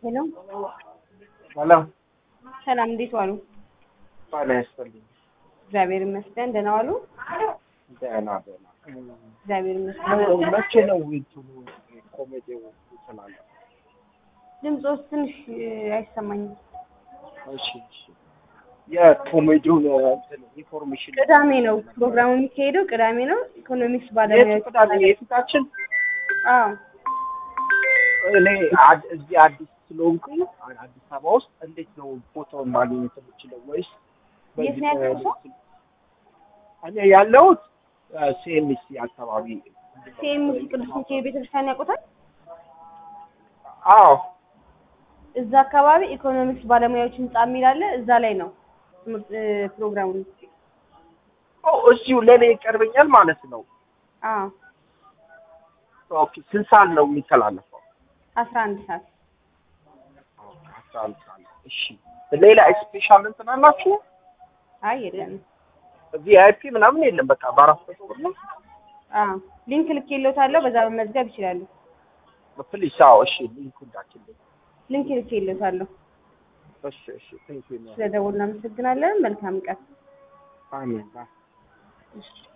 ሄሎ ሰላም ሰላም፣ እንዴት ዋሉ? ጤና ይስጥልኝ። እግዚአብሔር ይመስገን። ደህና ዋሉ? ደህና ደህና። እግዚአብሔር ይመስገን። መቼ ነው እንትኑ ኮሜዲው ይችላል? ድምፆስ ትንሽ እ፣ አይሰማኝም። እሺ እሺ። የኮሜዲውን እንትን ኢንፎርሜሽን ቅዳሜ ነው ፕሮግራሙ የሚካሄደው፣ ቅዳሜ ነው። ኢኮኖሚክስ የት ባለሙያዎች ቅዳሜ የፊታችን አዎ፣ እኔ አድ- እዚህ አዲስ ስለሆንኩኝ አ- አዲስ አበባ ውስጥ እንዴት ነው ፎቶውን ማግኘት የምችለው? ወይስ የት ነው ያለው ሰው? እኔ ያለሁት ሲኤምሲ አካባቢ። ሲኤምሲ ቅዱስ ሚካኤል ቤተክርስቲያን ያውቁታል? አዎ እዛ አካባቢ ኢኮኖሚክስ ባለሙያዎች ህንጻ የሚል አለ። እዛ ላይ ነው ትምህርት እ፣ ፕሮግራሙ። ኦ እዚሁ ለእኔ ይቀርበኛል ማለት ነው። አዎ፣ ኦኬ ስንት ሰዓት ነው የሚተላለፈው? አስራ አንድ ሰዓት አስራ አንድ ሰዓት ነው። እሺ ሌላ ስፔሻል እንትን አላችሁ? አይ የለንም። ቪአይፒ ምናምን የለም። በቃ በአራት መቶ ብር ነው። አዎ፣ ሊንክ ልኬልዎታለሁ። በዛ መመዝገብ ይችላሉ። ፕሊስ አዎ። እሺ ሊንኩ እንዳችልኝ። ሊንክ ልኬልዎታለሁ። እሺ እሺ። ቴንክ ዩ ስለደወሉ እናመሰግናለን። መልካም ቀን። አሜን። ባይ እሺ